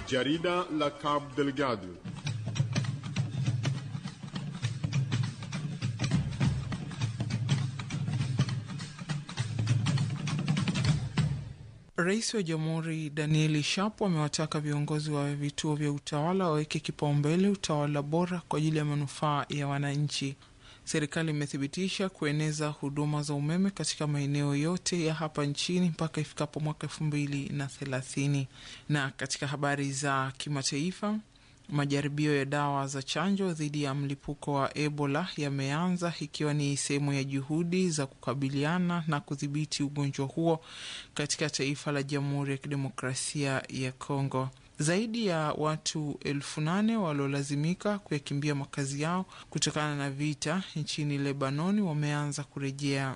Jarida la Cabo Delgado. Rais wa Jamhuri Danieli Shapo amewataka viongozi wa vituo vya utawala waweke kipaumbele utawala bora kwa ajili ya manufaa ya wananchi. Serikali imethibitisha kueneza huduma za umeme katika maeneo yote ya hapa nchini mpaka ifikapo mwaka elfu mbili na thelathini. Na katika habari za kimataifa, majaribio ya dawa za chanjo dhidi ya mlipuko wa Ebola yameanza ikiwa ni sehemu ya juhudi za kukabiliana na kudhibiti ugonjwa huo katika taifa la Jamhuri ya Kidemokrasia ya Kongo. Zaidi ya watu elfu nane waliolazimika kuyakimbia makazi yao kutokana na vita nchini Lebanoni wameanza kurejea